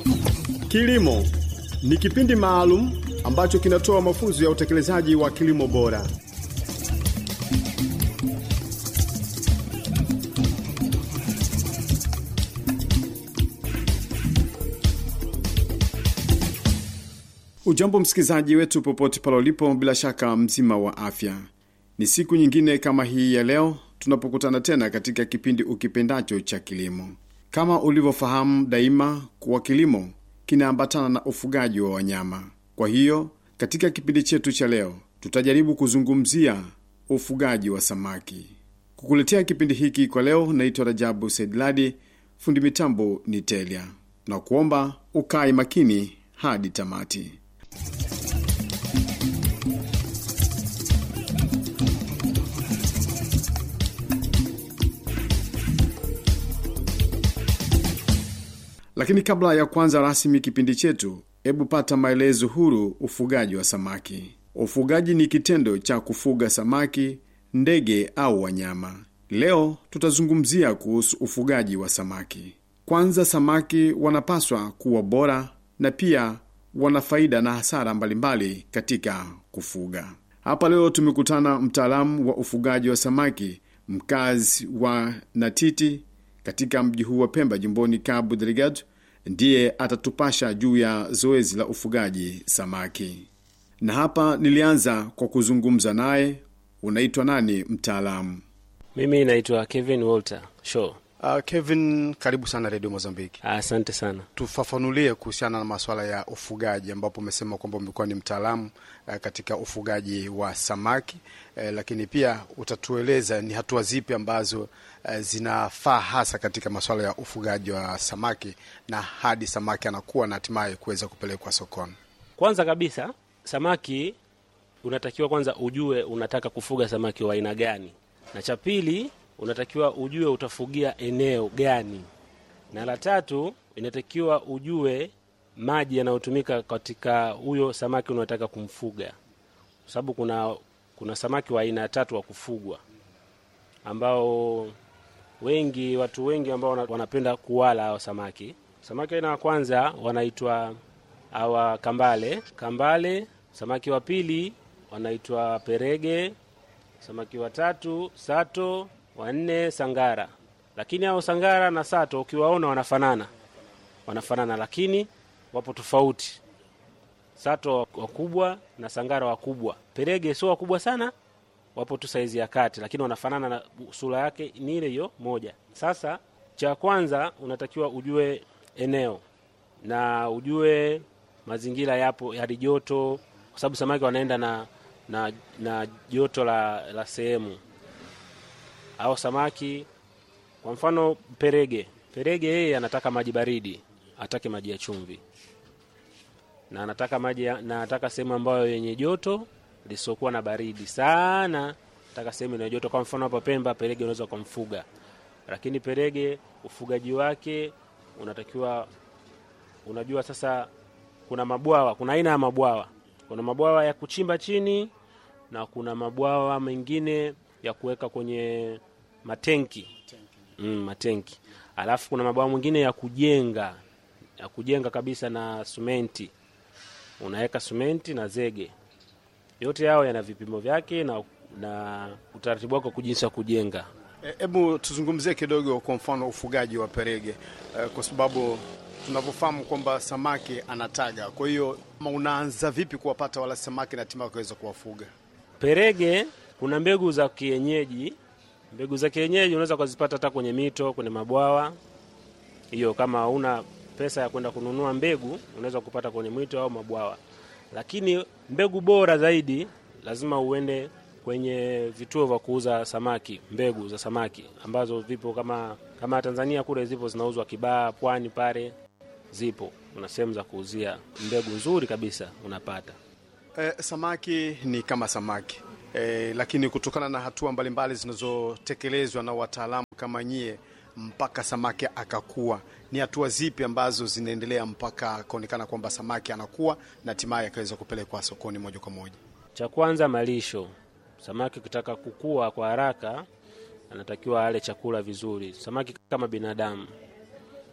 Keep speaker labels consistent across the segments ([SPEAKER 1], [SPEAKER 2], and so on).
[SPEAKER 1] Kilimo ni kipindi maalum ambacho kinatoa mafunzo ya utekelezaji wa kilimo bora. Ujambo msikilizaji wetu popote pale ulipo, bila shaka mzima wa afya. Ni siku nyingine kama hii ya leo tunapokutana tena katika kipindi ukipendacho cha kilimo. Kama ulivyofahamu daima kuwa kilimo kinaambatana na ufugaji wa wanyama. Kwa hiyo katika kipindi chetu cha leo tutajaribu kuzungumzia ufugaji wa samaki. Kukuletea kipindi hiki kwa leo, naitwa Rajabu Saidladi, fundi mitambo ni Telia, na kuomba ukae makini hadi tamati. Lakini kabla ya kuanza rasmi kipindi chetu, hebu pata maelezo huru ufugaji wa samaki. Ufugaji ni kitendo cha kufuga samaki, ndege au wanyama. Leo tutazungumzia kuhusu ufugaji wa samaki. Kwanza, samaki wanapaswa kuwa bora na pia wana faida na hasara mbalimbali katika kufuga. Hapa leo tumekutana mtaalamu wa ufugaji wa samaki, mkazi wa Natiti katika mji huu wa Pemba, jimboni Cabo Delgado, ndiye atatupasha juu ya zoezi la ufugaji samaki. Na hapa nilianza kwa kuzungumza naye. Unaitwa nani mtaalamu?
[SPEAKER 2] Mimi naitwa Kevin Walter Shaw.
[SPEAKER 3] Uh, Kevin, karibu sana redio Mozambiki.
[SPEAKER 2] Asante sana.
[SPEAKER 3] Tufafanulie kuhusiana na masuala ya ufugaji, ambapo umesema kwamba umekuwa ni mtaalamu uh, katika ufugaji wa samaki uh, lakini pia utatueleza ni hatua zipi ambazo uh, zinafaa hasa katika masuala ya ufugaji wa samaki na hadi samaki anakuwa na hatimaye kuweza kupelekwa sokoni.
[SPEAKER 2] Kwanza kabisa, samaki unatakiwa kwanza ujue unataka kufuga samaki wa aina gani, na cha pili unatakiwa ujue utafugia eneo gani, na la tatu inatakiwa ujue maji yanayotumika katika huyo samaki unataka kumfuga, kwa sababu kuna kuna samaki wa aina tatu wa kufugwa ambao wengi watu wengi ambao wanapenda kuwala hao samaki. Samaki aina ya kwanza wanaitwa hawa kambale, kambale. Samaki wa pili wanaitwa perege, samaki wa tatu sato wanne sangara. Lakini hao sangara na sato ukiwaona wanafanana, wanafanana lakini wapo tofauti. Sato wakubwa na sangara wakubwa. Perege sio wakubwa sana, wapo tu saizi ya kati, lakini wanafanana na sura yake ni ile hiyo moja. Sasa cha kwanza unatakiwa ujue eneo na ujue mazingira yapo hali joto, kwa sababu samaki wanaenda na na, na joto la, la sehemu au samaki kwa mfano perege, perege yeye anataka maji baridi, atake maji ya chumvi, na anataka maji na anataka sehemu ambayo yenye joto lisiokuwa na baridi sana, nataka sehemu yenye joto. Kwa mfano hapa Pemba, perege unaweza kumfuga, lakini perege ufugaji wake unatakiwa, unajua sasa, kuna mabwawa, kuna aina ya mabwawa, kuna mabwawa ya kuchimba chini na kuna mabwawa mengine ya kuweka kwenye matenki mm, matenki. Alafu kuna mabwawa mwingine ya kujenga ya kujenga kabisa na sumenti, unaweka sumenti na zege. Yote yao yana vipimo vyake na, na utaratibu wako kujinsi wa kujenga.
[SPEAKER 3] Hebu e, tuzungumzie kidogo kwa mfano ufugaji wa perege e, kwa sababu tunavyofahamu kwamba samaki anataga. Kwa hiyo unaanza vipi kuwapata wala samaki na hatimaye kuweza kuwafuga
[SPEAKER 2] perege? Kuna mbegu za kienyeji mbegu za kienyeji unaweza ukazipata hata kwenye mito, kwenye mabwawa. Hiyo kama hauna pesa ya kwenda kununua mbegu, unaweza kupata kwenye mito au mabwawa. Lakini mbegu bora zaidi lazima uende kwenye vituo vya kuuza samaki, mbegu za samaki ambazo vipo kama kama Tanzania kule zipo zinauzwa Kibaha, Pwani pale zipo, kuna sehemu za kuuzia mbegu nzuri kabisa unapata.
[SPEAKER 3] Eh, samaki ni kama samaki E, lakini kutokana na hatua mbalimbali zinazotekelezwa na wataalamu kama nyie mpaka samaki akakuwa, ni hatua zipi ambazo zinaendelea mpaka akaonekana kwamba samaki anakuwa na hatimaye akaweza kupelekwa sokoni moja kwa moja?
[SPEAKER 2] Cha kwanza malisho. Samaki ukitaka kukua kwa haraka, anatakiwa ale chakula vizuri. Samaki kama binadamu,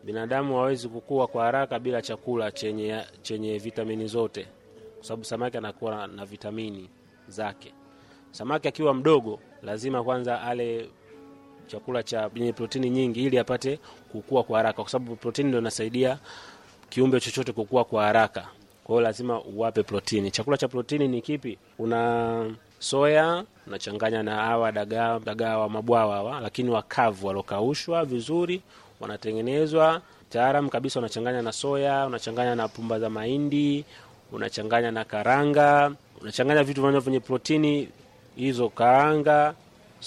[SPEAKER 2] binadamu hawezi kukua kwa haraka bila chakula chenye, chenye vitamini zote, kwa sababu samaki anakuwa na, na vitamini zake. Samaki akiwa mdogo lazima kwanza ale chakula cha yenye protini nyingi ili apate kukua kwa haraka, kwa sababu protini ndio inasaidia kiumbe chochote kukua kwa haraka. Kwa hiyo lazima uwape protini. Chakula cha protini ni kipi? Una soya unachanganya na hawa dagaa dagaa wa mabwawa hawa, lakini wakavu walokaushwa vizuri, wanatengenezwa taalam kabisa. Unachanganya na soya, unachanganya na pumba za mahindi, unachanganya na karanga, unachanganya vitu vinavyo vyenye protini hizo, karanga,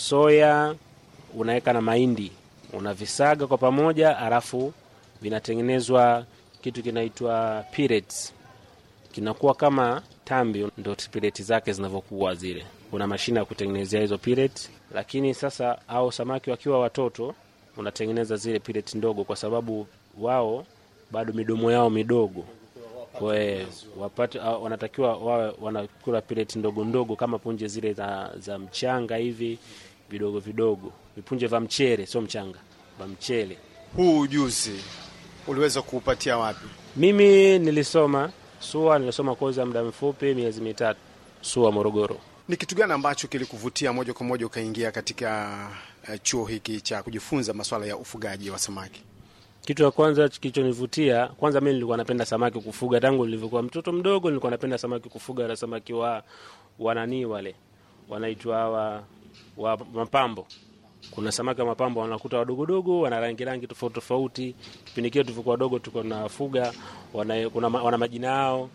[SPEAKER 2] soya, unaweka na mahindi, unavisaga kwa pamoja, alafu vinatengenezwa kitu kinaitwa pellets kinakuwa kama tambi, ndo pileti zake zinavyokuwa zile. Kuna mashine ya kutengenezea hizo pileti, lakini sasa au samaki wakiwa watoto unatengeneza zile pileti ndogo, kwa sababu wao bado midomo yao midogo, kwa wapate wanatakiwa wawe wanakula pileti ndogo ndogo kama punje zile za, za mchanga hivi vidogo vidogo, vipunje vya mchele, sio mchanga, vya mchele.
[SPEAKER 3] Huu ujuzi uliweza kuupatia wapi?
[SPEAKER 2] Mimi nilisoma SUA, nilisoma kozi ya muda mfupi miezi mitatu SUA Morogoro.
[SPEAKER 3] Ni kitu gani ambacho kilikuvutia moja kwa moja ukaingia katika uh, chuo hiki cha kujifunza masuala ya ufugaji wa samaki?
[SPEAKER 2] Kitu cha kwanza kilichonivutia, kwanza mimi nilikuwa napenda samaki kufuga tangu nilivyokuwa mtoto mdogo, nilikuwa napenda samaki kufuga, na samaki wa wananii wale wanaitwa wa, wa mapambo. Kuna samaki wa mapambo wanakuta wadogodogo, wana rangi rangi tofauti tofauti. Kipindi kile tulivyokuwa wadogo, tulikuwa tunafuga wana, kuna, wana majina yao.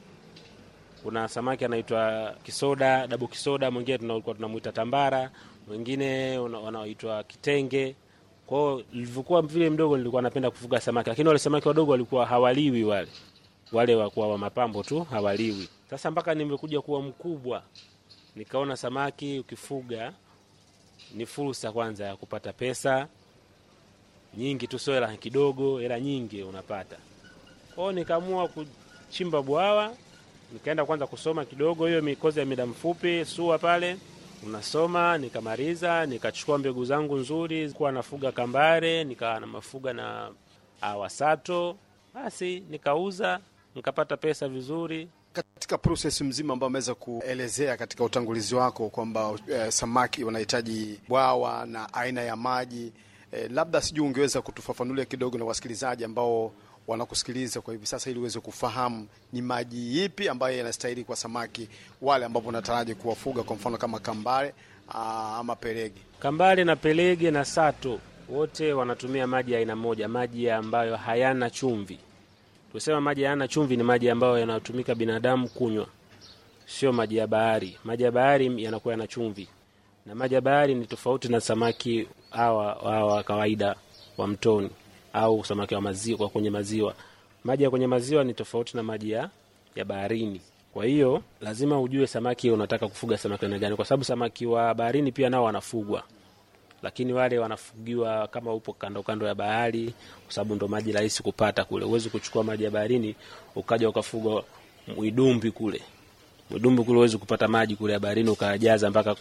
[SPEAKER 2] Kuna samaki anaitwa kisoda, dabu kisoda, mwingine tulikuwa tunamwita tambara, mwingine wanaoitwa kitenge. Kwa hiyo nilivyokuwa vile mdogo, nilikuwa napenda kufuga samaki, lakini wale samaki wadogo walikuwa hawaliwi, wale wale wakuwa wa mapambo tu hawaliwi. Sasa mpaka nimekuja kuwa mkubwa, nikaona samaki ukifuga ni fursa kwanza ya kupata pesa nyingi tu, sio hela kidogo, hela nyingi unapata. Kwa hiyo nikaamua kuchimba bwawa, nikaenda kwanza kusoma kidogo hiyo mikozi ya muda mfupi SUA pale unasoma, nikamaliza, nikachukua mbegu zangu nzuri, kuwa nafuga kambare, nikawa na mafuga na awasato, basi nikauza, nikapata pesa vizuri.
[SPEAKER 3] Katika proses mzima ambao ameweza kuelezea katika utangulizi wako kwamba eh, samaki wanahitaji bwawa na aina ya maji eh, labda sijui ungeweza kutufafanulia kidogo na wasikilizaji ambao wanakusikiliza kwa hivi sasa, ili uweze kufahamu ni maji ipi ambayo yanastahili kwa samaki wale ambapo unataraji kuwafuga, kwa mfano kama kambare aa, ama pelege.
[SPEAKER 2] Kambale na pelege na sato wote wanatumia maji ya aina moja, maji ambayo hayana chumvi. Tusema maji hayana chumvi ni maji ambayo yanatumika binadamu kunywa, sio maji ya bahari. Maji ya bahari yanakuwa yana chumvi, na maji ya bahari ni tofauti na samaki hawa hawa kawaida wa mtoni au samaki wa maziwa kwenye maziwa. Maji ya kwenye maziwa ni tofauti na maji ya, ya baharini. Kwa hiyo lazima ujue samaki unataka kufuga samaki aina gani, kwa sababu samaki wa baharini pia nao wanafugwa, lakini wale wanafugiwa kama upo kando kando ya bahari, kwa sababu ndo maji rahisi kupata kule. Huwezi kuchukua maji ya baharini ukaja ukafuga mwidumbi kule. Mwidumbi kule huwezi kupata maji kule ya baharini ukajaza mpaka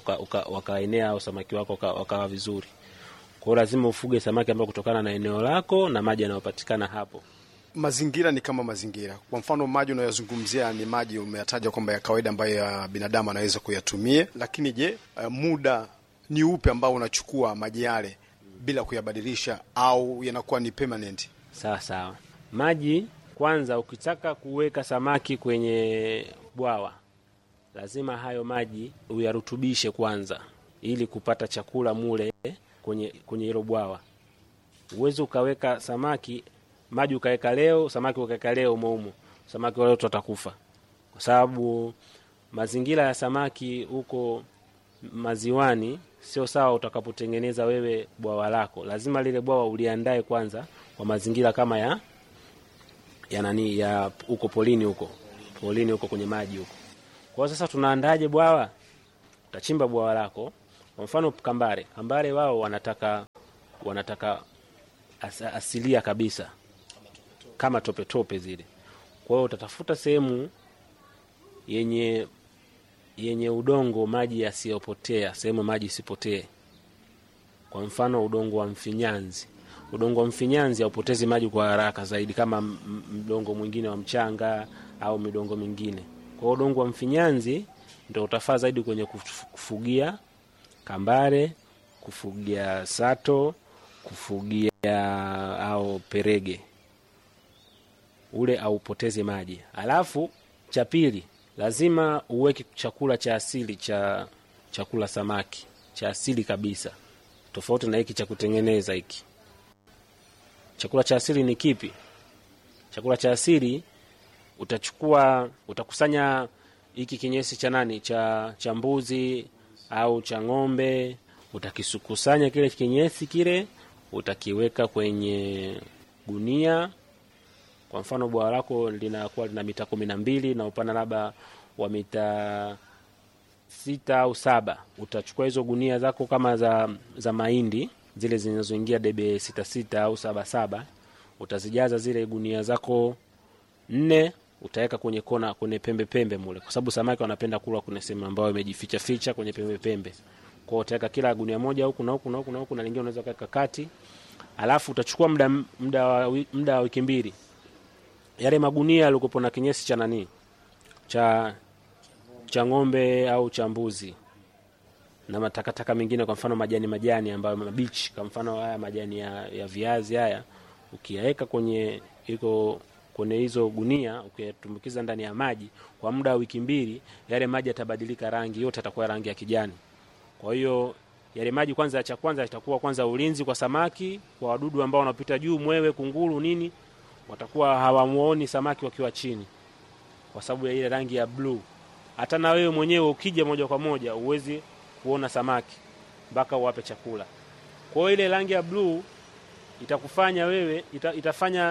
[SPEAKER 2] wakaenea au samaki wako wakawa vizuri. Kwa hiyo lazima ufuge samaki ambao kutokana na eneo lako na maji yanayopatikana hapo.
[SPEAKER 3] Mazingira ni kama mazingira. Kwa mfano, maji unayozungumzia ni maji umeyataja kwamba ya kawaida ambayo ya binadamu anaweza kuyatumia, lakini je, uh, muda ni upe ambao unachukua maji yale bila kuyabadilisha au yanakuwa ni permanent?
[SPEAKER 2] Sawa sawa. Maji kwanza, ukitaka kuweka samaki kwenye bwawa, lazima hayo maji uyarutubishe kwanza, ili kupata chakula mule kwenye kwenye hilo bwawa. Uwezi ukaweka samaki maji ukaweka leo samaki ukaweka leo umoumo, samaki wale watakufa, kwa sababu mazingira ya samaki huko maziwani sio sawa. Utakapotengeneza wewe bwawa lako, lazima lile bwawa uliandae kwanza kwa mazingira kama ya ya nani ya huko polini, huko polini, huko kwenye maji huko. Kwa sasa tunaandaje bwawa? Utachimba bwawa lako kwa mfano kambare, kambare wao wanataka wanataka as, asilia kabisa kama tope tope zile. Kwa hiyo utatafuta sehemu yenye yenye udongo maji yasiyopotea, sehemu maji isipotee. Kwa mfano udongo wa mfinyanzi, udongo wa mfinyanzi haupotezi maji kwa haraka zaidi kama m- m- mdongo mwingine wa mchanga au midongo mingine. Kwa hiyo udongo wa mfinyanzi ndo utafaa zaidi kwenye kuf- kufugia kambare, kufugia sato, kufugia au perege ule aupoteze maji. Alafu cha pili, lazima uweke chakula cha asili cha chakula samaki cha asili kabisa, tofauti na hiki cha kutengeneza hiki. Chakula cha asili ni kipi? Chakula cha asili utachukua, utakusanya hiki kinyesi cha nani, cha cha mbuzi au cha ng'ombe, utakikusanya kile kinyesi kile, utakiweka kwenye gunia kwa mfano bwawa lako linakuwa lina mita kumi na mbili na upana labda wa mita sita au saba utachukua hizo gunia zako kama za za mahindi zile zinazoingia debe sita sita au saba saba utazijaza zile gunia zako nne utaweka kwenye kona kwenye pembe pembe mule kwa sababu samaki wanapenda kula kwenye sehemu ambayo imejificha ficha kwenye pembe pembe kwa hiyo utaweka kila gunia moja huku na huku na huku na huku na lingine unaweza kuweka kati alafu utachukua muda muda wa wi- muda wa wiki mbili yale magunia yalikopo na kinyesi cha nani cha cha ng'ombe au cha mbuzi na matakataka mengine, kwa mfano majani majani ambayo mabichi, kwa mfano haya majani ya, ya viazi haya, ukiyaweka kwenye iko kwenye hizo gunia, ukiyatumbukiza ndani ya maji kwa muda wa wiki mbili, yale maji yatabadilika rangi, yote yatakuwa rangi ya kijani. Kwa hiyo yale maji kwanza, cha kwanza itakuwa kwanza ulinzi kwa samaki, kwa wadudu ambao wanapita juu, mwewe, kunguru, nini, watakuwa hawamuoni samaki wakiwa chini, kwa sababu ya ile rangi ya bluu. Hata na wewe mwenyewe ukija moja kwa moja uwezi kuona samaki mpaka uwape chakula. Kwa hiyo ile rangi ya bluu itakufanya wewe ita, itafanya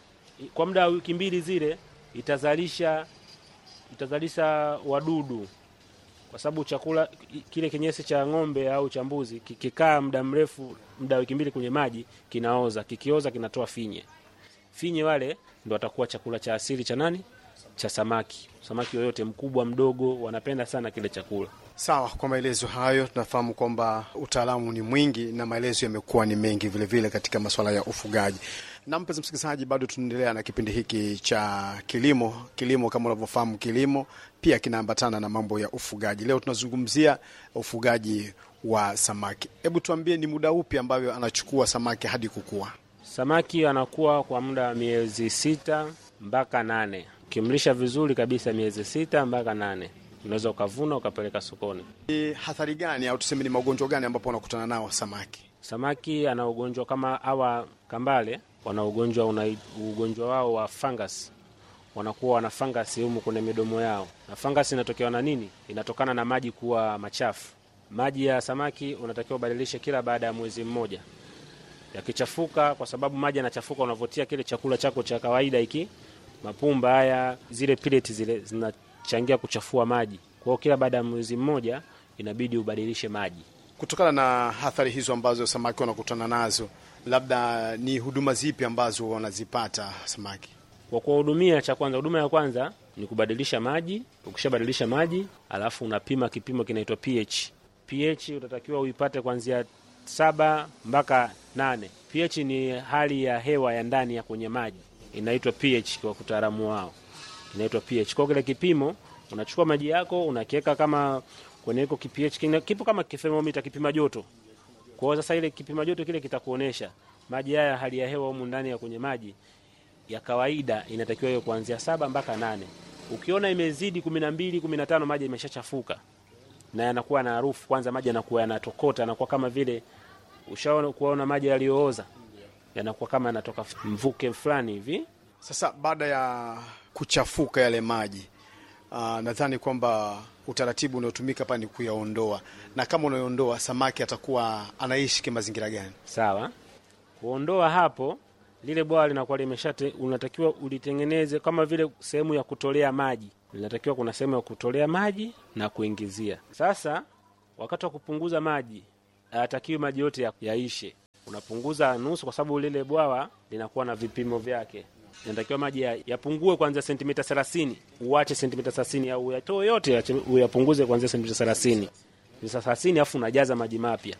[SPEAKER 2] kwa muda wa wiki mbili zile itazalisha itazalisha wadudu kwa sababu chakula kile kinyesi cha ng'ombe au cha mbuzi kikikaa muda mrefu, muda wa wiki mbili kwenye maji kinaoza. Kikioza kinatoa finye. Finye wale ndo watakuwa chakula cha asili cha nani? Cha samaki. Samaki yoyote mkubwa mdogo, wanapenda sana kile chakula.
[SPEAKER 3] Sawa, kwa maelezo hayo tunafahamu kwamba utaalamu ni mwingi na maelezo yamekuwa ni mengi vilevile vile katika masuala ya ufugaji. Na mpenzi msikilizaji, bado tunaendelea na kipindi hiki cha kilimo. Kilimo kama unavyofahamu, kilimo pia kinaambatana na mambo ya ufugaji. Leo tunazungumzia ufugaji wa samaki. Hebu tuambie, ni muda upi ambavyo anachukua samaki hadi kukua?
[SPEAKER 2] Samaki anakuwa kwa muda wa miezi sita mpaka nane. Ukimlisha vizuri kabisa, miezi sita mpaka nane unaweza ukavuna ukapeleka sokoni.
[SPEAKER 3] Ni hathari gani au tuseme ni magonjwa gani ambapo wanakutana nao samaki?
[SPEAKER 2] Samaki ana ugonjwa kama hawa kambale, wana ugonjwa una ugonjwa wao wa fungus, wanakuwa wana fangasi humu kwenye midomo yao, na fangasi inatokewa na nini? Inatokana na maji kuwa machafu. Maji ya samaki unatakiwa ubadilishe kila baada ya mwezi mmoja. Yakichafuka, kwa sababu maji yanachafuka, unavotia kile chakula chako cha kawaida hiki, mapumba haya, zile pellets zile zinachangia kuchafua maji. Kwa hiyo kila baada ya mwezi mmoja inabidi ubadilishe maji.
[SPEAKER 3] Kutokana na athari hizo ambazo samaki wanakutana nazo, labda ni huduma zipi ambazo wanazipata samaki?
[SPEAKER 2] Kwa kuwahudumia, cha kwanza, huduma ya kwanza ni kubadilisha maji. Ukishabadilisha maji, alafu unapima kipimo kinaitwa pH. pH utatakiwa uipate kuanzia saba mpaka nane. pH ni hali ya hewa ya ndani ya kwenye maji, inaitwa pH kwa utaalamu wao, inaitwa pH. Kwa kile kipimo unachukua maji yako unakiweka kama kwenye iko kipH kina- kipo kama thermometer, kipima joto. Kwa hiyo sasa ile kipima joto kile kitakuonesha maji haya, hali ya hewa humu ndani ya kwenye maji ya kawaida inatakiwa hiyo kuanzia saba mpaka nane. Ukiona imezidi kumi na mbili kumi na tano maji imeshachafuka na yanakuwa na harufu. Kwanza maji yanakuwa yanatokota, yanakuwa kama vile ushaona kuona maji yaliyooza, yanakuwa kama yanatoka mvuke fulani hivi.
[SPEAKER 3] Sasa baada ya kuchafuka yale maji uh, nadhani kwamba utaratibu unaotumika hapa ni kuyaondoa, na kama unayoondoa samaki atakuwa anaishi kimazingira gani?
[SPEAKER 2] Sawa, kuondoa hapo, lile bwawa linakuwa limeshate, unatakiwa ulitengeneze kama vile sehemu ya kutolea maji. Linatakiwa kuna sehemu ya kutolea maji na kuingizia. Sasa wakati wa kupunguza maji, hayatakiwi maji yote ya- yaishe, unapunguza nusu, kwa sababu lile bwawa linakuwa na vipimo vyake. Inatakiwa maji ya- yapungue kuanzia sentimita thelathini, uache sentimita thelathini au uyatoe yote, uyache- uyapunguze kuanzia sentimita thelathini sentimita thelathini, alafu unajaza maji mapya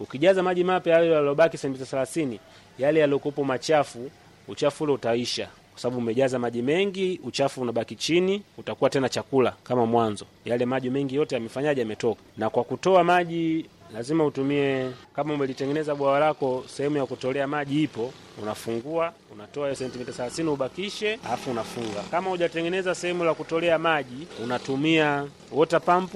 [SPEAKER 2] Ukijaza maji mapya yale yaliyobaki sentimita thelathini, yale yaliyokuwepo machafu, uchafu ule utaisha, kwa sababu umejaza maji mengi, uchafu unabaki chini, utakuwa tena chakula kama mwanzo. Yale maji mengi yote yamefanyaje? Yametoka. Na kwa kutoa maji lazima utumie, kama umelitengeneza bwawa lako, sehemu ya kutolea maji ipo, unafungua, unatoa hiyo sentimita thelathini ubakishe, alafu unafunga. Kama hujatengeneza sehemu la kutolea maji, unatumia water pump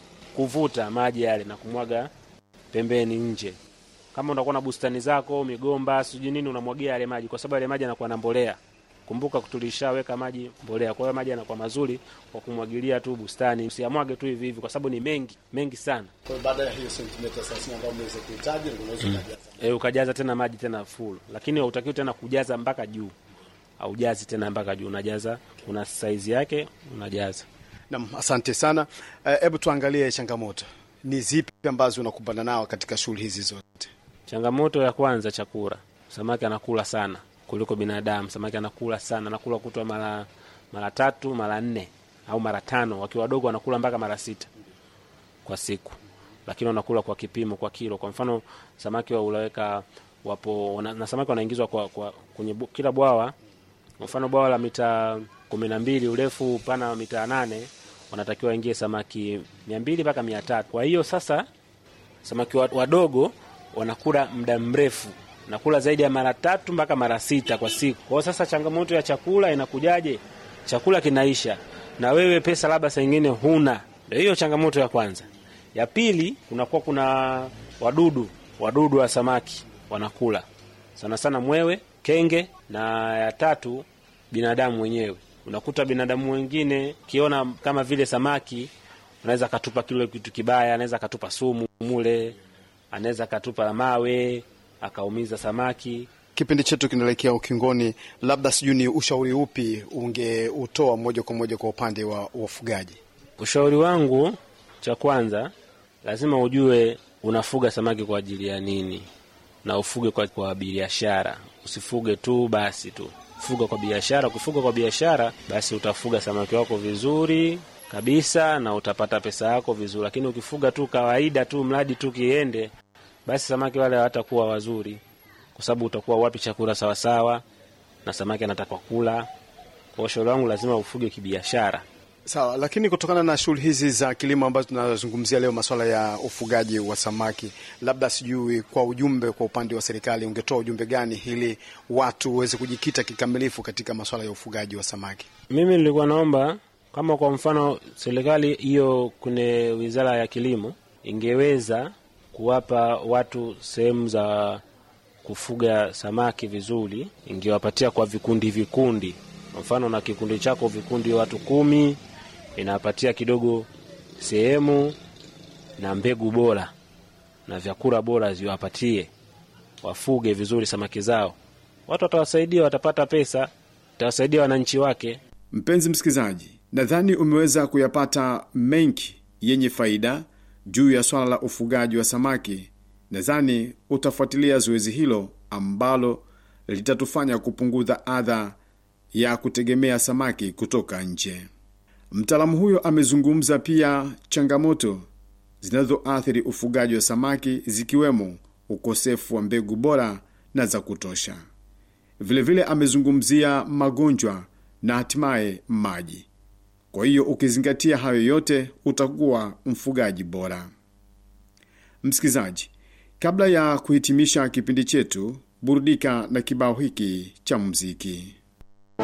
[SPEAKER 2] kuvuta maji yale na kumwaga pembeni nje. Kama unakuwa na bustani zako, migomba, sijui nini, unamwagia yale maji, kwa sababu yale maji yanakuwa na mbolea. Kumbuka tulishaweka maji mbolea, kwa hiyo maji yanakuwa mazuri kwa kumwagilia tu bustani. Usiamwage tu hivi hivi, kwa sababu ni mengi mengi sana.
[SPEAKER 3] Kwa hiyo baada ya hiyo sentimita 30 ambayo umeweza kuhitaji, ndio unaweza kujaza.
[SPEAKER 2] E, ukajaza tena maji tena full, lakini hautakiwi tena kujaza mpaka juu, aujazi tena mpaka juu, unajaza kuna saizi yake, unajaza.
[SPEAKER 3] Naam, asante sana. Hebu tuangalie changamoto ni zipi ambazo unakumbana nao katika shughuli hizi zote?
[SPEAKER 2] Changamoto ya kwanza, chakula. Samaki anakula sana kuliko binadamu. Samaki anakula sana, anakula kutwa mara mara tatu mara nne au mara tano. Wakiwa wadogo wanakula mpaka mara sita kwa siku, lakini wanakula kwa kipimo, kwa kilo. Kwa mfano samaki wa ulaweka wapo wana, na samaki wanaingizwa kwa, kwa kwenye bu, kila bwawa. Kwa mfano bwawa la mita kumi na mbili urefu upana wa mita nane wanatakiwa waingie samaki mia mbili mpaka mia tatu. Kwa hiyo sasa samaki wadogo wanakula muda mrefu, nakula zaidi ya mara tatu mpaka mara sita kwa siku. Kwa hiyo sasa changamoto ya chakula inakujaje? Chakula kinaisha na wewe pesa labda saa ingine huna. Ndio hiyo changamoto ya kwanza. Ya pili, kunakuwa kuna wadudu, wadudu wa samaki wanakula sana sana mwewe, kenge, na ya tatu binadamu wenyewe unakuta binadamu wengine kiona kama vile samaki, anaweza akatupa kile kitu kibaya, anaweza akatupa sumu mule, anaweza akatupa mawe akaumiza samaki.
[SPEAKER 3] Kipindi chetu kinaelekea ukingoni, labda sijui ni ushauri upi ungeutoa moja kwa moja kwa upande wa wafugaji?
[SPEAKER 2] Ushauri wangu cha kwanza, lazima ujue unafuga samaki kwa ajili ya nini, na ufuge kwa, kwa biashara. Usifuge tu basi tu fuga kwa biashara. Ukifuga kwa biashara, basi utafuga samaki wako vizuri kabisa na utapata pesa yako vizuri, lakini ukifuga tu kawaida tu, mradi tu kiende, basi samaki wale hawatakuwa wazuri, kwa sababu utakuwa wapi chakula sawasawa, na samaki anataka kula. Kwa ushauri wangu, lazima ufuge kibiashara.
[SPEAKER 3] Sawa, lakini kutokana na shughuli hizi za kilimo ambazo tunazungumzia leo, masuala ya ufugaji wa samaki, labda sijui kwa ujumbe, kwa upande wa serikali ungetoa ujumbe gani ili watu waweze kujikita kikamilifu katika masuala ya ufugaji wa samaki?
[SPEAKER 2] Mimi nilikuwa naomba kama kwa mfano serikali hiyo kwenye wizara ya kilimo ingeweza kuwapa watu sehemu za kufuga samaki vizuri, ingewapatia kwa vikundi vikundi. Kwa mfano na kikundi chako vikundi watu kumi inawapatia kidogo sehemu na mbegu bora na vyakula bora ziwapatie, wafuge vizuri samaki zao. Watu watawasaidia, watapata pesa, watawasaidia wananchi wake.
[SPEAKER 1] Mpenzi msikilizaji, nadhani umeweza kuyapata mengi yenye faida juu ya swala la ufugaji wa samaki. Nadhani utafuatilia zoezi hilo ambalo litatufanya kupunguza adha ya kutegemea samaki kutoka nje. Mtaalamu huyo amezungumza pia changamoto zinazoathiri ufugaji wa samaki zikiwemo ukosefu wa mbegu bora na za kutosha. Vilevile vile amezungumzia magonjwa na hatimaye maji. Kwa hiyo ukizingatia hayo yote utakuwa mfugaji bora. Msikilizaji, kabla ya kuhitimisha kipindi chetu, burudika na kibao hiki cha muziki.